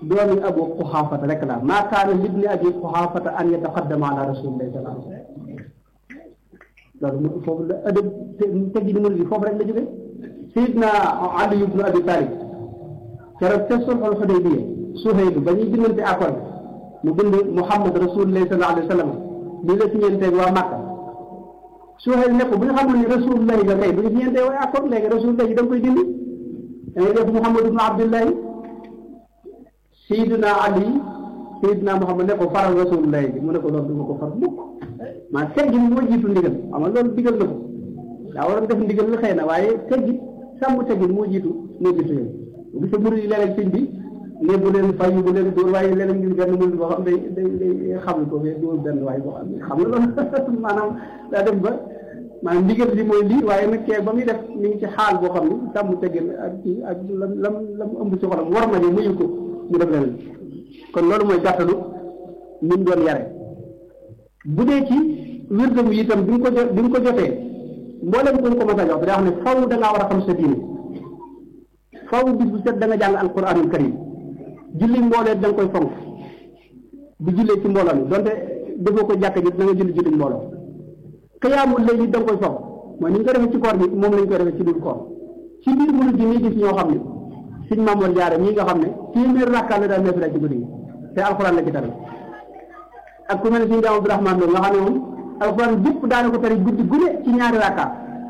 doomi abu quxaafata rek la maa kaana libni abi quxaafata an yataqaddama ala rasulillahi sallallahu alayhi wa sallam loolu mu foofu la ëdëb teggi ni murid yi foofu rek la jóge sayidna ali ibnu abi talib keroog ca sulxul xudaybiya suhaylu ba ñuy bindante accord mu bind muhammad rasulillahi sallallahu alayhi wa sallam lii la siñeenteeg waa Makka suhaylu ne ko bu ñu xamul ni rasulullahi nga kay bu ñu siñeenteeg waa accord léegi rasulullahi da nga koy dindi da ngay def muhammad ibnu abdullahi sayidna ali sayidna muhammad ne ko faral rasulullahi bi mu ne ko loolu du ma ko far mukk maa teggin moo jiitu ndigal xam nga loolu digal na ko daa war a def ndigal la xëy na waaye teggin sàmm teggin moo jiitu moo jiitu yow bu gisee murid yi léeg-léeg sëñ bi ne bu leen fay bu leen dóor waaye léeg-léeg ngir benn murid boo xam day day day xam ko fee dóor benn waaye boo xam ne xam nga loolu maanaam daa dem ba maanaam ndigal li mooy lii waaye nag kee ba muy def mi ngi ci xaal boo xam ne sàmm teggin ak ci ak lam lam lam ëmb ci xolam war ma ne muyu ko mu def leneen kon loolu mooy gàttalu ni mu doon yare bu dee ci wirdam yi itam bi nga ko jot bi nga ko jotee mboolem ko ko mos a jox da wax ne faw da ngaa war a xam sa diine faw bis bu set da nga jàng alquranul karim julli mboolee da nga koy fonk bu jullee ci mbooloo mi donte defoo ko jàkk ji da nga julli julli mbooloo xiyaamul léegi da nga koy fonk mooy ni ñu ko defee ci koor bi moom lañ koy defee ci dul koor ci biir mënu ji nii gis ñoo xam ne suñ Mamoor Jaara mii nga xam ne téeméer rakkaa la daal neefi la ci guddi gi te alquran la ci tamit ak ku mel ne suñu jaam Abdourahman Lo nga xam ne moom alxuraan jëpp daana ko tari guddi gune ci ñaari rakka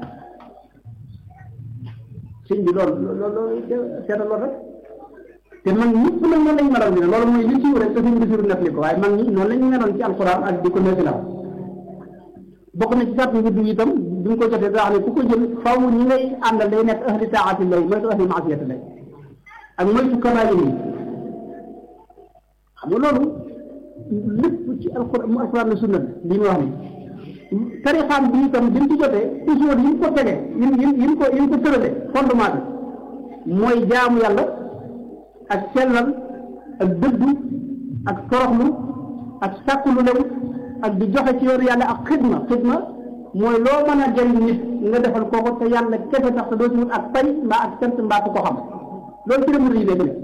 sëñ bi loolu loolu seetal loolu rek te mag ñëpp nag noonu lañu meloon bi ne loolu mooy li siiw rek te suñ bisiru nef li ko waaye mag ñi noonu lañu meloon ci alxuraan ak di ko neefilaw bokk na ci sàrt wirdu yi itam bi nga ko jotee daa xam ne ku ko jël faw ñi ngay àndal day nekk ahli taati lay moytu ahli maasiyati lay ak moytu kabaayir yi xam nga loolu lépp ci alxuraan mu alxuraan la sunna li mu wax ni tarixaam bi itam bi mu ci jotee toujours yi mu ko tege yi mu yi mu ko yi mu ko tërale fondement bi mooy jaamu yàlla ak sellal ak dëddu ak toroxlu ak sàkku lu lew ak di joxe ci yoonu yàlla ak xidma xidma mooy loo mën a jëriñ nit nga defal kooku te yàlla kese tax te doo ci wut ak pay mbaa ak sant mbaa ku ko xam loolu ci la murid yi léegi ne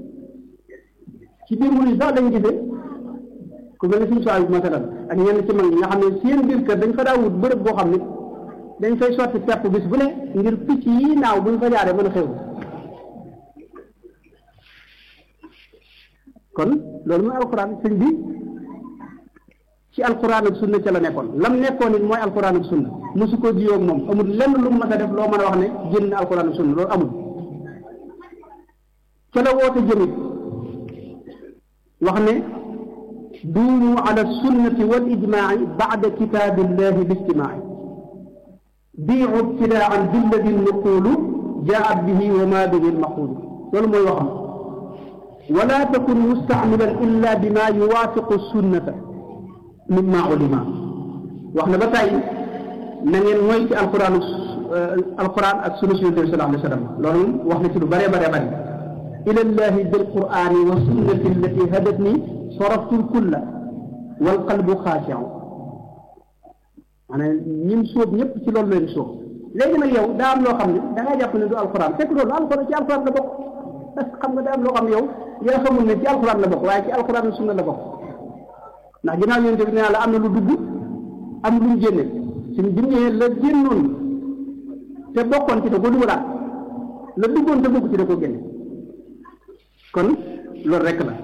ci biir murid yi sax dañu gisee ku mel ne suñu soxla bi masalan ak ñenn ci mag ñi nga xam ne seen biir kër dañ fa daa wut bërëb boo xam ne dañ fay sotti pepp bis bu ne ngir picc yi naaw buñ fa jaaree mën a xew kon loolu mooy alxuraan sëñ bi ci alxuraan ak sunna ca la nekkoon lam nekkoon it mooy alxuraan ak sunna mosu ko jiyoo ak moom amul lenn lu mu mës a def loo mën a wax ne génn alxuraan ak sunna loolu amul ca la woote jëmit wax ne duumu ala sunnati wal ijmaai baada kitaabillahi lijtimaai biicu ibtidaan billadi nuqulu jaat bihi wa ma bihi lmaqulu loolu mooy waxam wala takun mustacmilan illa bima yuwaafiqu sunnata mimma ulima wax na ba tey na ngeen mooy ci alquran alquran ak sunna si yonent bi sallallahu alayhi wa sallam loolu wax na ci lu bëree bëree bëri ila llahi bilqurani wa sunnati allati hadatni soraftu lkulla wal qalbu xaashiu maanaam ñim sóob ñëpp ci loolu leen sóob léegi nag yow daa am loo xam ne da ngaa jàpp ne du alquran fekk loolu alquran ci alquran la bokk parce que xam nga daa am loo xam ne yow yaa xamul ne ci alquran la bokk waaye ci alquran sunna la bokk ndax ginnaaw yonent bi nee la am na lu dugg am lu mu génne suñu bi ñëwee la génnoon te bokkoon ci da ko dugalaat la duggoon te bokk ci da ko génne kon loolu rek la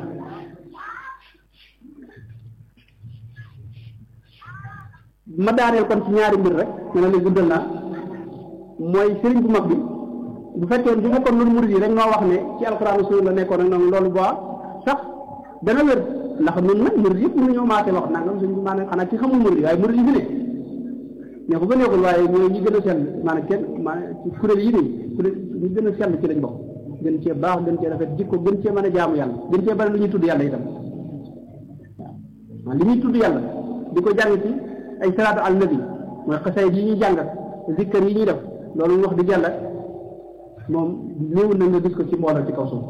ma daaneel kon ci ñaari mbir rek ma ne la guddal naa mooy sëriñ bu mag bi bu fekkee bu fekkoon loolu murid yi rek noo wax ne ci alxuraan sunna la nekkoon rek noonu loolu boo sax dana wér ndax nun nag murid yëpp mënu ñoo maate wax nangam suñ maanaam xanaa ci xamul murid yi waaye murid yi fi ne ne ko ba neexul waaye ñooy ñi gën a sell maanaam kenn maanaam ci kuréel yi nii kuréel ñi gën a sell ci lañ bokk gën cee baax gën cee rafet jikko gën cee mën a jaamu yàlla gën cee bari lu ñuy tudd yàlla itam waaw li ñuy tudd yàlla di ko jàng ci ay salaatu al nabi mooy xasay yi ñuy jàng zikkar yi ñuy def loolu wax di yàlla moom néew na nga gis ko ci mbooloo ci kaw suuf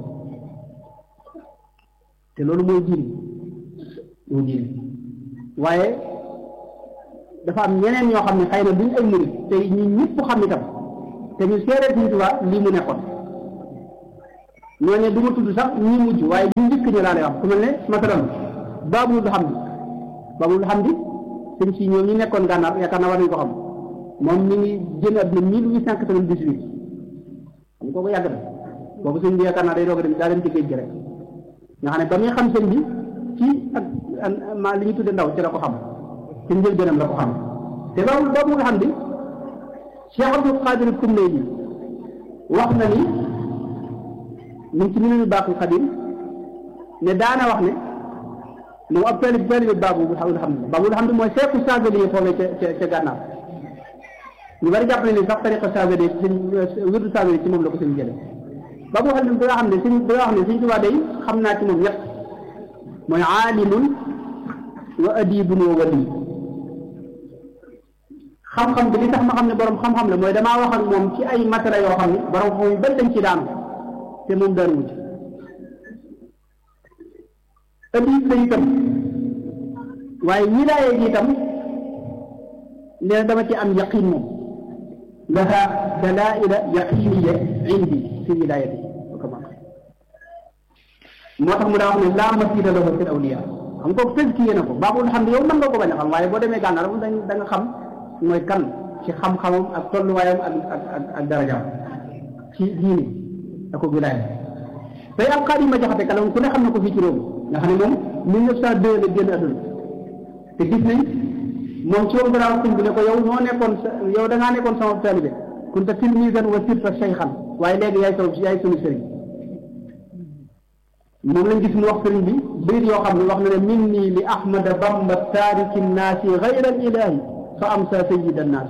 te loolu mooy diin mooy diin waaye dafa am ñeneen ñoo xam ne xëy na duñ ay murid te ñu ñëpp xam itam te ñu seeree Sëriñ Tuubaa lii mu nekkoon ñooñu du ma tudd sax ñi mujj waaye ñu njëkk ñu laa lay wax ku mel ne masalan baabul hamdi baabul hamdi sëñ si ñoom ñi nekkoon gànnaar yaakaar naa war nañu ko xam moom mi ngi génn àdduna mille huit cent quatre-vingt-dix-huit xam kooku yàgg na boobu sëñ bi yaakaar naa day doog a dem daa dem ci géej gi rek nga xam ne ba muy xam sëñ bi ci ak ma li ñu tudde ndaw ci la ko xam ci njëlbéenam la ko xam te loolu boobu nga xam ni Cheikh Abdul Qadir Kumlayni wax na ni ñu ngi ci minenu baaxul xadim ne daana wax ne moom ab taalib taalib baabu bu xam ne baabu xam ne mooy seeku saagali yi foofee ca ca ca gànnaar ñu bari jàpp ne ni sax tariqa saagali sëñ wirdu saagali ci moom la ko sëñ jële baabu xam ne da nga xam ne sëñ da nga xam ne sëñ Tuubaa day xam naa ci moom ñett mooy aalimun wa adibun wa wali xam-xam bi li tax ma xam ne borom xam-xam la mooy damaa wax ak moom ci ay matériels yoo xam ne borom xam yu bari dañ ci daanu te moom daan wut adib la itam waaye wilaaya gi itam nee na dama ci am yaqin moom laha dalaila yaqiniya indi fi wilayati moo tax mu daa wax ne laa masila lahu fi awliya xam nga kooku tëskiye na ko baabul xam ne yow mën nga ko bañ a xam waaye boo demee gànnaar moom da nga xam mooy kan ci xam-xamam ak tolluwaayam ak ak ak ak darajaam ci diini ak ko wilaaya tey am xaar yi ma jaxate kala ku ne xam na ko fii ci réew nga xam ne moom mille neuf cent deux la génn àdduna te gis nañ moom ci woon garaaw sëñ bi ne ko yow noo nekkoon sa yow da ngaa nekkoon sama taalibe kunta tilmisan wa sirta shaykhan waaye léegi yaay sama yaay sunu sëriñ moom lañ gis mu wax sëriñ bi bayit yoo xam ne wax na ne min nii li ahmada bamba taariki nnaasi gayra al ilahi fa am sa sayida nnaas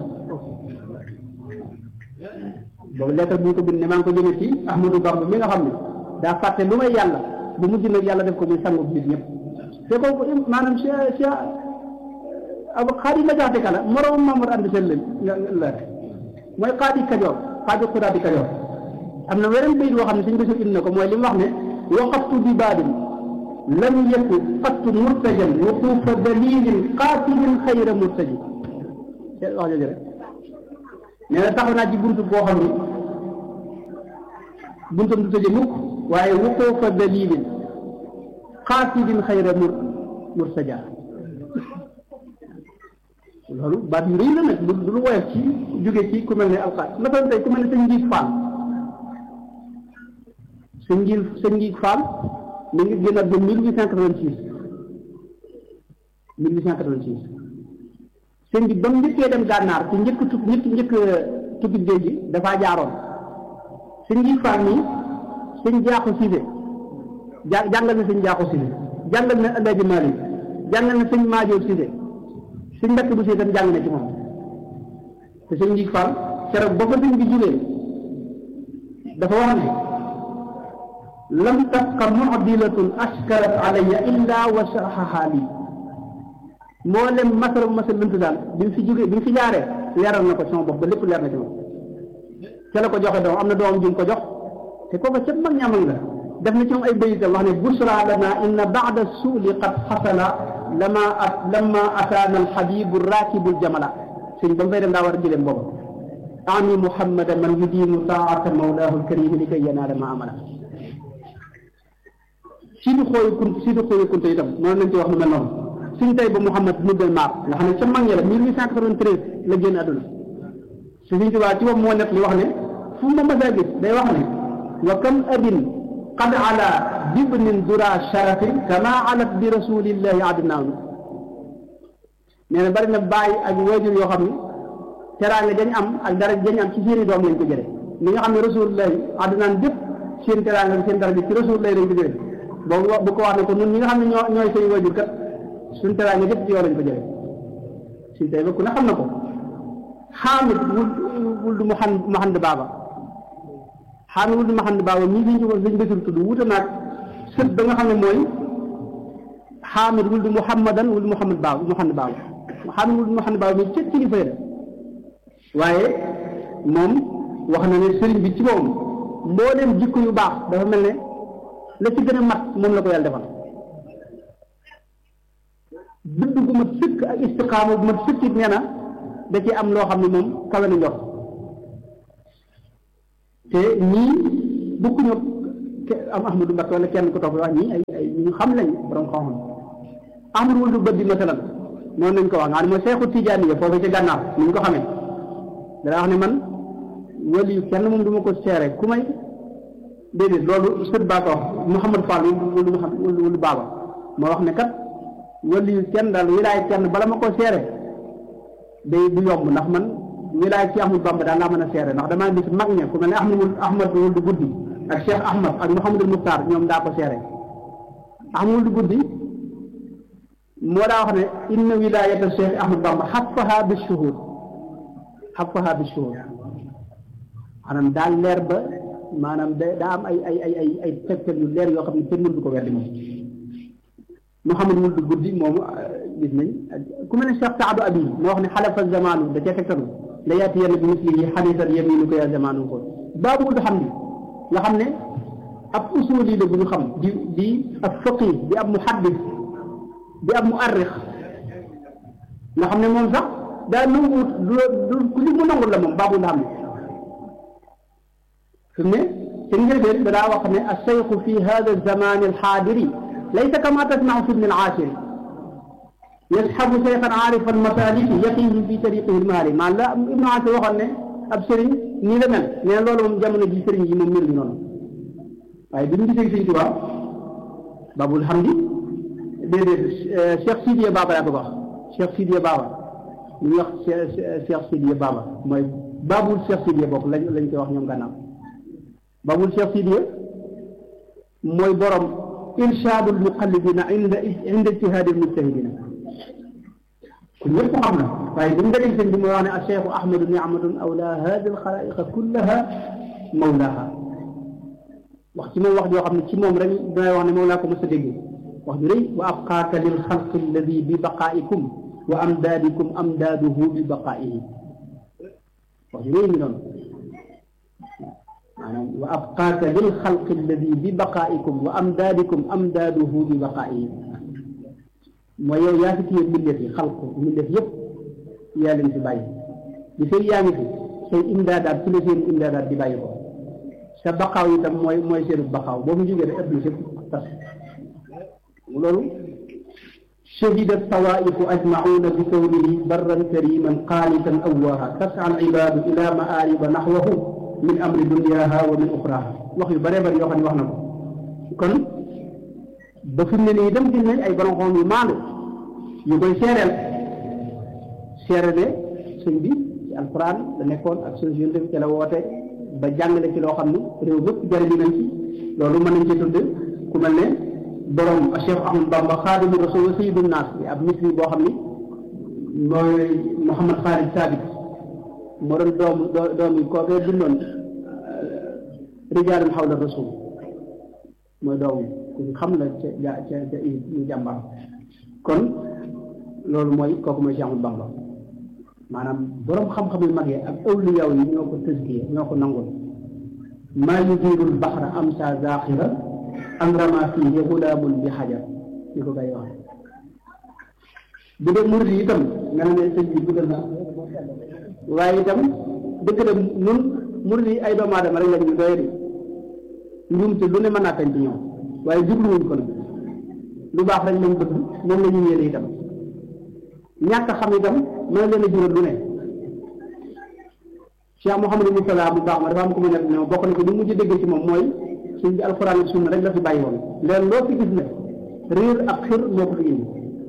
boobu lettre bu ñu ko bind ne maa ngi ko jëmee ci ahmadou bamba mi nga xam ne daa fàtte lu may yàlla bu mujj nag yàlla def ko muy sangu nit ñëpp te kooku maanaam si si ab xaadi ma jaxte kala moroom Mamour ànd seen leen la mooy xaadi kajoor xaadi xudaadi kajoor am na weneen bayit boo xam ne suñ ko indi na ko mooy li mu wax ne waqaftu bi baadin lam yakun qattu murtajan wuqufa dalilin qaatibin xayra murtaji wax jooju rek nee na taxaw naa ci buntu boo xam ni buntam du tëje mukk waaye wuqufa dalilin qaatibin xayra mur murtaja loolu baat yu rëy la nag du lu woyof ci jóge ci ku mel ne alxaat masalan tey ku mel ne sëñ njiit faal sëñ njiit sëñ njiit faal mi ngi génn ak ba mille huit cent quatre-vingt-six mille huit cent quatre-vingt-six sëñ bi ba mu njëkkee dem gànnaar ci njëkk tu njëkk njëkk tukki géej gi dafaa jaaroon sëñ njiit faal nii sëñ jaaxu siise ja jàngal na sëñ jaaxu siise jàngal na Alaaji Maalik jàngal na sëñ Maajoor siise sëñ mbekk bu si tam jàng na ci moom te sëñ njiit faal keroog ba ko sëñ bi jugee dafa wax ne lam tabqa mu'dilatun ashkarat alayya illa wa sharhaha lii moo lem masara masal lënt daal bi mu fi jógee bi mu fi jaaree leeral na ko sama bopp ba lépp leer na ci moom ca la ko joxe doom am na doomam ju mu ko jox te kooku ca mag ñamal la def na ci moom ay bayitam wax ne busra lana inna ba'da suuli qad xasala lama at lama ataana alxabibu rakibu ljamala sëñ ba mu fay dem daa war a jëleem boobu ami muhammada man yudiinu taata mawlaahu alkarimi li kay yanaala ma amala si du xooyu kun si du xooyu kunte itam noonu lañ ci wax lu mel noonu suñ tey ba Mouhamad Nubel Maar nga xam ne ca mag ña la 1893 la génn àdduna si suñ tubaa ci bopp moo nekk li wax ne fu ma mas a gis day wax ne wa kam abin qad ala bibnin dura sharafin kama alat bi rasulillahi adnaanu nee na bari na bàyyi ak waajur yoo xam ne teraanga dañ am ak dara dañ am ci seeni doom lañ ko jële li nga xam ne rasulillahi adnaan bépp seen teraanga seen dara ci rasulillahi lañ ko jële boobu bu ko wax ne ko ñun ñi nga xam ne ñoo ñooy say waajur kat suñ teraanga yëpp ci yow lañ ko jële suñ tey ba ku ne xam na ko xaamit wul wul du mu xan mu xand baaba xaamit wul du mu xand baaba ñii liñ ko liñ bësul tudd wuute naag sët ba nga xam ne mooy xaamit wul du muhammadan wul muhammad baaba mu xand baaba xaamit wul du mu xand baaba mi cëg kilifa la waaye moom wax na ne sëriñ bi ci moom mbooleem jikko yu baax dafa mel ne la ci gën a mat moom la ko yàlla defal dëdd gu mat sëkk ak istiqaama bu mat sëkk it nee na da ci am loo xam ne moom kawe na njort te ñii bokkuñu am Ahmadu Mbakke wala kenn ku topp wax ñii ay ay ñu xam lañ borom xam-xam Ahmadu wul du bët di masalan noonu lañ ko wax nga xam ne mooy Seexu Tijaani ya foofu ca gànnaar ni ñu ko xamee dana wax ne man wali kenn moom du ma ko seere ku may déedéet loolu sët baa ko wax Mouhamad Fall wulu xam wulu baaba moo wax ne kat wali kenn daal wilaay kenn bala ma ko seere day du yomb ndax man wilaay ci Ahmadu Bamba daal laa mën a seere ndax damaa gis mag ña ku mel ne Ahmad Ahmad wul du guddi ak Cheikh Ahmad ak Mouhamadul Muxtaar ñoom daa ko seere Ahmad wul du guddi moo daa wax ne inna wilayata Cheikh Ahmad Bamba xafaha bi shuhud xafaha bi shuhud maanaam daal leer ba maanaam da daa am ay ay ay ay ay tegtal yu leer yoo xam ne kenn mënu ko weddi moom Mouhamad wul du guddi moom gis nañ ku mel ne Cheikh Saadu Abi moo wax ne xalafa zamanu da cee tegtalu la yaati yenn bi mislihi xadisan yaminu ko ya zamanu ko baabu du xam ni nga xam ne ab usuli la bu ñu xam di di ab faqih di ab muhaddis di ab muarrix nga xam ne moom sax daa nanguwut du du ku li mu nangul la moom baabu nga xam ne fi mu ne ci njëlbeen da daa wax ne alcheyxu fi hada alzamani alxaadiri laysa kama tasmacu fi ibni alcaashiri yasxabu cheykhan aarifan masaliki yaqihi fi tariqihi lmaali maa la ibnu aashir waxoon ne ab sëriñ nii la mel nee na loolu moom jamono ji sëriñ yi moom mel ni noonu waaye bi ñu gisee sëriñ Tuubaa babul hamdi déedéet Cheikh Sidiya Baba laa bëgg wax Cheikh Sidiya Baba ñu ngi wax Cheikh Sidiya Baba mooy babul Cheikh Sidiya bokk lañ lañ koy wax ñoom gànnaaw babul Cheikh Sidiya mooy borom irshadul muqallidina inda inda ijtihaadil mujtahidina ku ñëpp xam na waaye bi mu dajee sëñ bi mooy wax ne al cheikhu ahmadu niamatun awla hadi al xalaiqa kullaha mawlaha wax ci moom wax joo xam ne ci moom rek damay wax ne moom laa ko mos a dégg wax ju rëy wa abqaaka lil xalqi alladi bi baqaikum wa amdaadikum amdaaduhu bi baqaihi wax ju rëy mi doon maanaam wa abqaaka lil xalqi alladi bi baqaikum wa amdaadikum amdaaduhu bi baqaihi mooy yow yaa fi téye mbindeef yi xalqu mbindeef yëpp yaa leen fi bàyyi li fay yaa ngi fi say imdaadaat ci la seen imdaadaat di bàyyi ko sa baqaaw itam mooy mooy seenu baqaaw boo mu jógee rek ëpp na sëpp tas loolu shahidat tawaifu ajmauna bi kawnihi barran kariman qaanitan awwaaha tas'a al ibaadu ila maariba naxwahu min amri dunyaha wa min uxraha wax yu bëree bëri yoo xam ne wax na ko kon ba fi mu ne nii itam gis nañ ay borom xam yu maandu yu koy seereel seere ne sëñ bi ci alquran la nekkoon ak suñu yonte bi ci la woote ba jàngale ci loo xam ne réew mépp jariñu nañ ci loolu mën nañ ci tudd ku mel ne borom Cheikh Ahmad Bamba xaadimu rasul sayyidu naas bi ab misri boo xam ni mooy Mouhamad Khalid Sabit moo doon doomu doom yi kookee bindoon rijaalun xawla rasul mooy doomu ku xam la ca ja ca ca ñu jàmbaar kon loolu mooy kooku mooy Cheikh Ahmad Bamba maanaam borom xam-xam yu mag yi ak awliyaw yi ñoo ko tëskiye ñoo ko nangul maa yudiirul baxra am sa zaaxira am rama fiihi gulaamun bi xajar ni ko gay wax bu dee murid yi itam nga ne sëñ bi guddal na waaye itam dëgg la nun murid yi ay doomu aadama rek lañ ñu doy di njuumte lu ne mën naa tañ ci ñoom waaye jubluwuñ ko nag lu baax rek lañ bëgg moom la ñu yéene itam ñàkk xam itam mën leen a jural lu ne Cheikh Mouhamadou Moustapha bu baax ma dafa am ko mu nekk ne bokk na ko li mujj dégg ci moom mooy suñ bi alxuraan ak sunna rek la fi bàyyi woon leen loo fi gis ne réer ak xir moo ko fi indi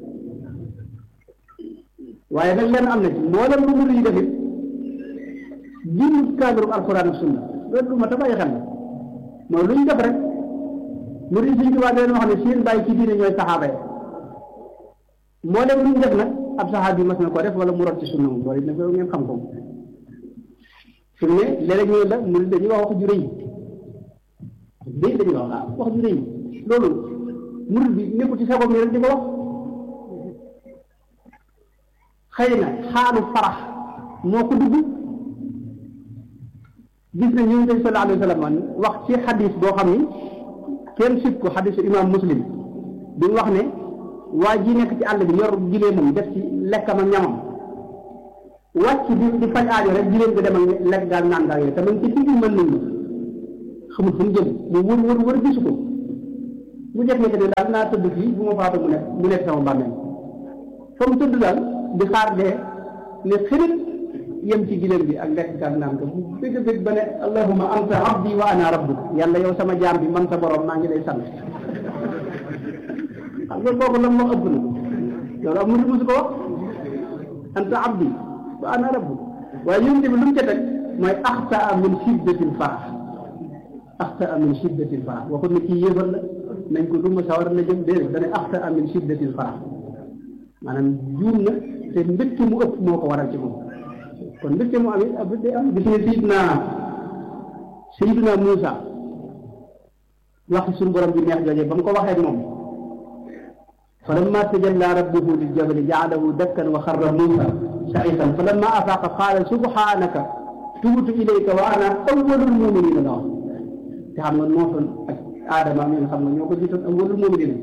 waaye nag leen am na ci mboolem lu mu yi def it jiw cadre alxuraan ak sunna loolu lu ma ta bàyyi xel la mooy lu ñu def rek murid suñ tubaab leen wax ne seen bàyyi ci diine ñooy saxaaba yi mboolem lu ñu def nag ab saxaab bi mas na ko def wala mu rot ci sunna moom loolu it nag ngeen xam ko fi mu ne léeg-léeg ñu la murid dañuy wax wax ju rëy léegi dañuy wax ah wax ju rëy loolu murid bi nekkul ci sagoom yi rek di ko wax xëy na xaalu farax moo ko dugg gis na ñu ngi sallallahu alayhi wa sallam wax ci xadis boo xam ni kenn sit ko xadisu imam muslim bi mu wax ne waa ji nekk ci àll bi yor gileemam def ci lekkam ak ñamam wàcc di di faj aajo rek gileem bi dem ak lekk gaal naan gaal yooyu te man ci digg mën nañu xamul fu mu jëm mu wër wër wër gisu ko mu jekk-jekk ne daal naa tëdd fii bu ma faatu mu nekk mu nekk sama bàmmeel fa mu tëdd daal di xaar dee ne xirit yem ci giléem bi ak lekk kaak naan ko bu bëgg bëgg ba ne allahumma anta abdi wa ana rabbuk yàlla yow sama jaam bi man sa borom maa ngi lay sant xam nga kooku la moo ëpp na loolu am musu musu ko wax anta abdi wa ana rabbuk waaye yonent bi lu mu ca teg mooy axtaa min shiddatil farax axtaa min shiddatil farax waxut ne kii yéefar la nañ ko duma sawar la jëm déedéet dane axtaa min shiddatil farax maanaam juum na te mbégte mu ëpp moo ko waral ci moom kon mbégte mu am it ab day am gis nga sayidna sayidna Muusa waxi suñu borom bi neex jooje ba mu ko waxee moom falamma tajalla rabbuhu lil jabali ja'alahu dakkan wa xarra Muusa sa'iqan falamma afaqa qaala subhanaka tubtu ilayka wa ana awwalul muminina la wax te xam nga nooxoon ak aadama mi nga xam nga ñoo ko jiitoon awwalul muminina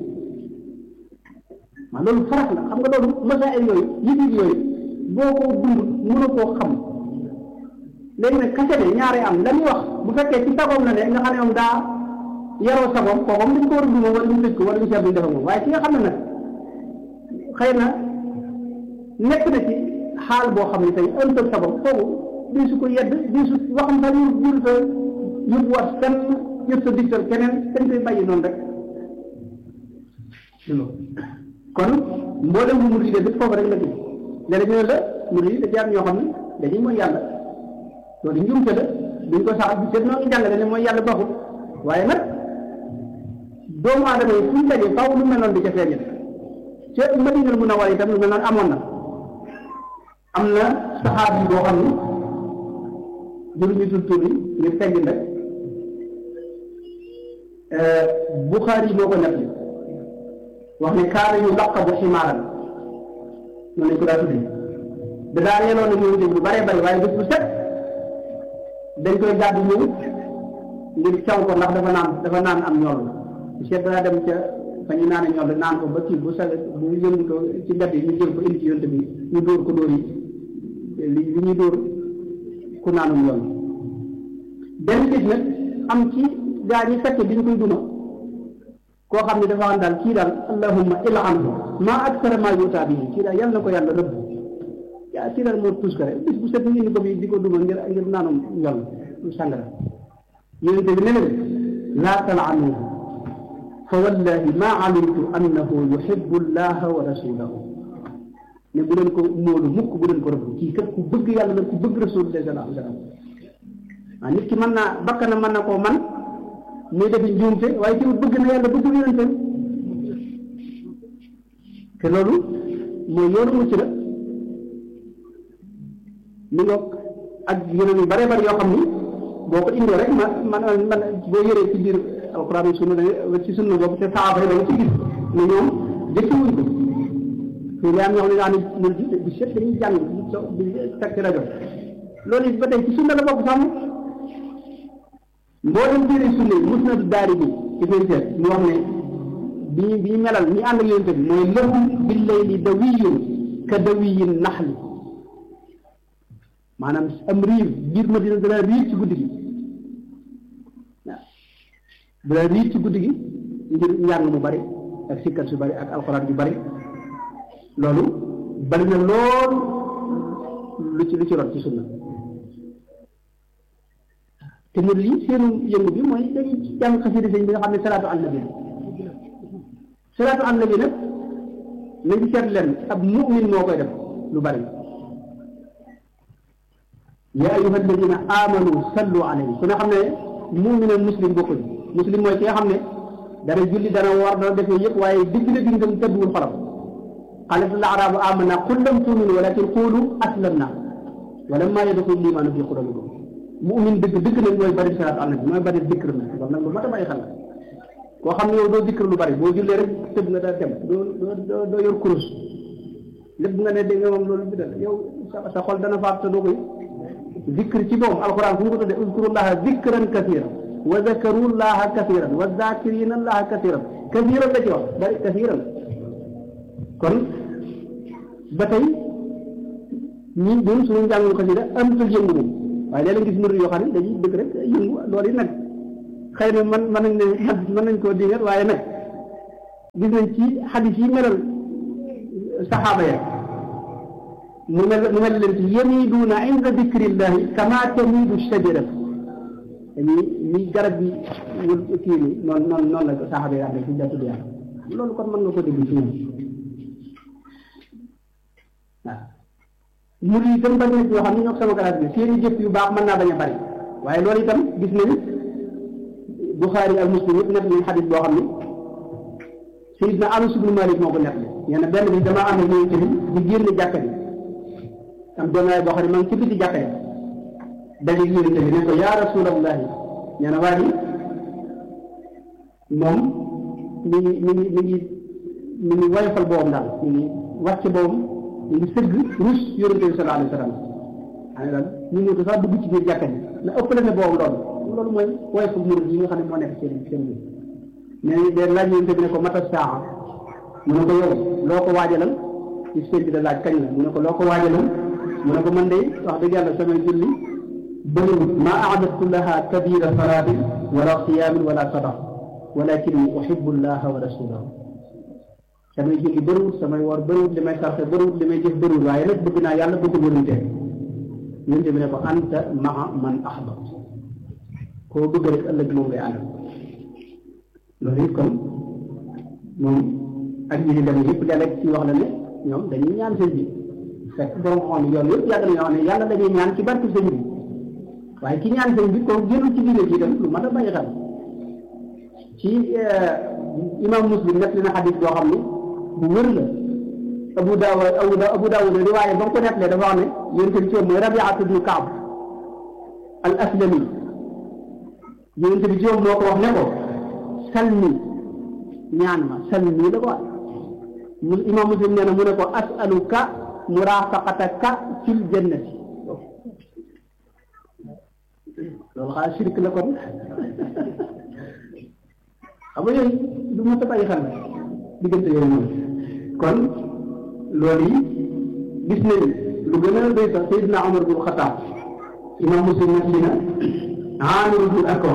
maa loolu farax la xam nga loolu masaayil yooyu yëg-yëg yooyu boo ko dund mënu koo xam léegi nag kase ne ñaare am la muy wax bu fekkee ci sagoom la ne nga xam ne moom daa yaroo sagoom kooku dañ ko war a duma wala ñu tëj ko wala ñu seet duñ defa moom waaye ki nga xam ne nag xëy na nekk na ci xaal boo xam ne tey ëntal sagoom kooku di su ko yedd di su waxam sax ñu jur sa yóbbuwaat fenn yëpp sa digtal keneen dañ koy bàyyi noonu rek kon mboolem bu murid yi de foofu rek la gis léeg-léeg ñu ne la murid yi da jaar ñoo xam ne dañuy mooy yàlla loolu njumte la duñ ko sax bi seet noo ngi jàngale ne mooy yàlla baaxul waaye nag doomu aadama yi fuñ dajee faaw lu mel noonu di ca feeñe ca Madinal Munawwara itam lu mel noonu amoon na am na saxaab yi boo xam ni jëruñu tur tur yi ngir teggin rek Buxaari yi moo ko nekk wax ne kaana yu laqabu ximaaran noonu lañ ko daa tuddee da daa yeloon na ñëw lu bare bari waaye bés bu set dañ koy gàddu ñëw ngir caw ko ndax dafa naan dafa naan am ñool bu seet daa dem ca fa ñu naan ñool naan ko ba kii bu sa bu yëngu ko ci mbedd yi ñu jël ko indi ci yonte bi ñu dóor ko dóor yi li li ñuy dóor ku naanum yoon benn bis nag am ci gaa ñi fekk bi ñu koy duma koo xam ne dafa xam daal kii daal allahumma il'anhu maa aksara maa yuutaa bihi kii daal yàlla na ko yàlla rëbb yaa kii daal moo tuus ko rek bis bu set ñu indi ko bi di ko duma ngir ngir naanum yoon sàngara yonente bi ne leen laa tal'anuhu fa wallahi maa alimtu annahu yuhibbu allaha wa rasulahu ne bu leen ko móolu mukk bu leen ko rëbb kii kat ku bëgg yàlla la ku bëgg rasulullah sallallahu alayhi wa sallam waaw nit ki mën naa bakkanam mën na koo man muy defi njuumte waaye ci bëgg na yàlla bëgg yonente te loolu mooy yoonu mucc la mi nga ak yeneen yu bare bari yoo xam ni boo ko indoo rek man man man boo yëree ci biir alquran yi sunna ci sunna boobu te saaba yi danga ci gis ne ñoom jëkki wuñ ko fii daa am ñoo xam ne daa ne mul bi set dañuy jàng di teg ci rajo loolu it ba tey ci sunna la bokk sàmm mboolem téere sunna yi musnadu daari bi ci koy seet mu wax ne bi ñu bi ñu melal ñi ànd ak yonente bi mooy lahum billayli dawiyun ka dawiyin naxli maanaam am riir biir ma dina dana riir ci guddi gi waaw dana riir ci guddi gi ngir njàng mu bari ak sikkar su bari ak alxuraan yu bari loolu bari na lool lu ci lu ci rot ci sunna te mu lii seenu yëngu bi mooy dañuy jàng xasida sëñ bi nga xam ne salaatu an nabi salaatu an nabi nag nañ ci seet leen ab mu'min moo koy def lu bari yaa ayuha alladina amanu sallu alayhi ku ne xam ne mu'min ak muslim bokkuñ muslim mooy ki nga xam ne dana julli dana war dana defee yëpp waaye digg na digg ngam tëdduwul xolam qalat al arabu amanna qul lam tuminu walakin qulu aslamna walamma yadxul limaanu fi qulubikum mu'min dëgg dëgg nag mooy bari salaatu ala nabi mooy bari dikr na kon nag lu mat a bàyyi xel la koo xam ne yow doo dikr lu bari boo jullee rek tëb nga daa dem doo doo doo yor kurus lépp nga ne dégg nga moom loolu bi dal yow sa sa xol dana faat te doo koy dikr ci moom alquran fu mu ko tuddee uzkurullaha dikran kasiran wa zakarullaha kasiran wa zakirina allaha kasiran kasiran la ci wax bari kasiran kon ba tey ñi ñun suñu njàngum xasida amatul yëngu moom waaye léeg-léeg gis murid yoo xam ne dañuy dëgg rek yëngu loolu yi nag xëy na man mën nañ ne mën nañ koo dingat waaye nag gis nañ ci xadis yi melal saxaaba ya mu mel mu mel leen ci yamiduuna inda dikrillahi kama tamidu shajarat dañuy ni garab bi wul kii ni noonu noonu noonu la ko saxaaba yi amee ci jàttul yàlla loolu kon mën nga ko dégg ci ñoom waaw mur yi itam bari na ci yoo xam ne ñoo sama garaat bi seeni jëf yu baax mën naa bañ a bari waaye loolu itam gis nañ Buxaari ak Muslim yëpp nekk nañ xadis boo xam ne Sayyidna Anas ibnu Malik moo ko nekk nee na benn bi damaa am ak ñoom ci di génn jàkka bi am benn waay boo xam ne maa ngi ci biti jàkka yi daje yonente bi ne ko yaa rasulallahi nee na waa ji moom mi ngi mi ngi mi ngi mi ngi woyofal boobam daal mi ngi wàcc boobam mi ngi sëgg rus yonente bi sallallahu alayhi wa sallam xam ne daal ñu ngi ko sax dugg ci biir jàkka ji na ëppale ne boobam loolu loolu mooy woyofal murid yi nga xam ne moo nekk seen seen biir nee nañ de laaj yonente bi ne ko mata saa mu ne ko yow loo ko waajalal ci seen bi da laaj kañ la mu ne ko loo ko waajalal mu ne ko man de wax dëgg yàlla samay julli bëriwut ma aadatu laha kabira salaatin wala siyaamin wala sadaq walakin uhibbu llaha wa rasulahu samay julli bëriwut samay war bëriwut li may sarxe bëriwut li may jëf bëriwut waaye nag bëgg naa yàlla bëgg yonente yonente bi ne ko anta maa man ahbab koo bëgg rek ëllëg moom ngay àndal loolu it kon moom ak ñi di dem yëpp léeg-léeg ci wax la ne ñoom dañuy ñaan sëñ bi fekk borom xool yoon yëpp yàgg nañoo xam ne yàlla dañuy ñaan ci barke sëñ bi waaye ki ñaan sëñ bi koo génn ci diine ji dem lu mat a bàyyi xel ci imam muslim nekk na xadis boo xam ne bu wër la abu daawud abu da abu daawud riwaaye ba mu ko nettalee dafa wax ne yonente bi ci moom mooy rabiatu bnu kaab al aslami yonente bi ci moom moo ko wax ne ko salmi ñaan ma salmi la ko wax mu imam muslim nee na mu ne ko asaluka murafaqataka fil jannati loolu xanaa shirk la kon xam nga yooyu du ma ta bàyyi xel diggante yooyu moom kon loolu yi gis nañ lu gën a doy sax Seydina Omar bul Xataab imam muslim nag li na Aamir bul Akwa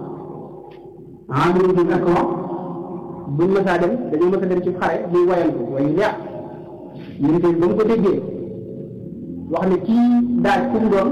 Aamir bul Akwa buñ mësaa dem dañoo mës a dem ci xare muy wayal ko wayu neex yéen tey ba mu ko déggee wax ne kii daaj ku mu doon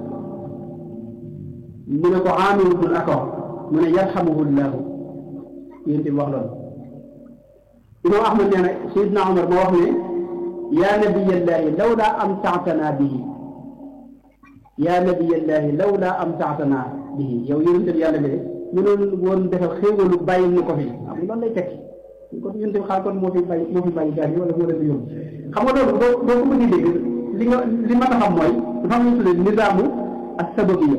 mu ne ko Aamir bul Akwa mu ne yarhamuhu llahu yéen tey wax loolu imam Ahmad nee na Seydina Omar moo wax ne yaa nabiyallahi lawla amta'tana bihi yaa nabiyallahi lawla amta'tana bihi yow yonente bi yàlla bi de mënoon woon defal xéewalu bàyyil ñu ko fi xam nga loolu lay tekki kon yonente bi xaar kon moo fi bàyyi moo fi bàyyi gaar yi wala moo leen di yóbbu xam nga loolu boo boo ko bëggee dégg li nga li ma xam mooy dafa am lu ñu tuddee nizaamu ak sababiyya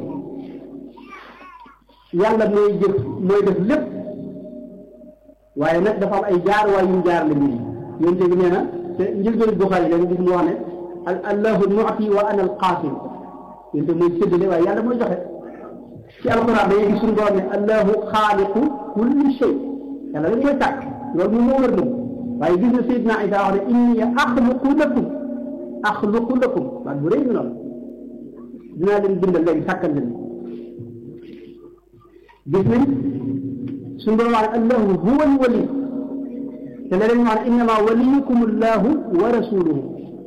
yàlla mooy jëf mooy def lépp waaye nag dafa am ay jaar waay yu jaar la mbir yi yonente bi nee na te njëlbéenu Buxaari da nga gis mu wax ne allahu mu'ti wa ana alqaasim yonente mooy séddale waaye yàlla mooy joxe ci alquran dañuy gis suñu borom ne allahu xaaliqu kulli shay yàlla dañ koy tàkk loolu moom moo wër moom waaye gis na Seydina Isa wax ne inni axluqu lakum axluqu lakum baat bu rëy ñu noonu dinaa leen bindal léegi sàkkal leen gis nañ suñu borom wax ne allahu huwa alwali te leneen ñu wax ne innama waliyukum allahu wa rasuluhu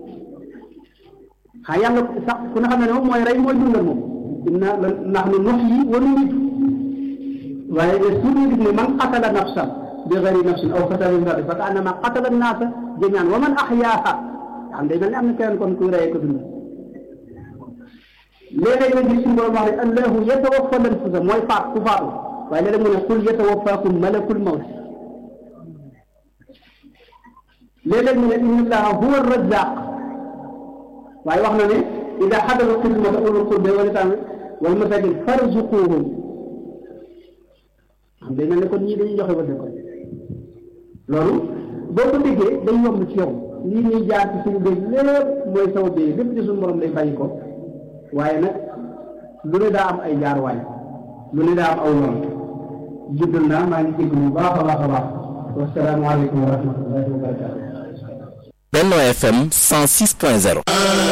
xaa yàlla sax ku ne xam ne moom mooy rey mooy dundal moom inna nahnu nuhyi wa numiitu waaye suuf ñu gis ne man qatala nafsan bi gayri nafsin aw fasadin fil ardi fa kaannama qatala annaasa jamiian wa man ahyaaha xam day mel ne am na keneen kon kuy reyee ko dund léeg-léeg nga gis suñu borom wax ne allahu yatawaffa al-anfusa mooy faat ku faatu waaye léeg-léeg mu ne qul yatawaffaakum malakul mawt léeg-léeg mu ne inna allaha huwa ar-razzaaq waaye wax na ne ida xadara xidmata ulul qurba wal yataama wal masaakin farzuquhum xam day mel ne kon ñii dañuy joxe wërsëg kon loolu boo ko déggee day yomb ci yow lii ñuy jaar ci suñu béy lépp mooy saw béy lépp ci suñu borom lay bàyyi ko waaye nag lu ne daa am ay jaarwaay lu ne daa am aw yoon juddal naa maa ngi jégg bu baax a baax a baax wasalaamaaleykum wa rahmatullahi wa barakatuh Benno FM 106.0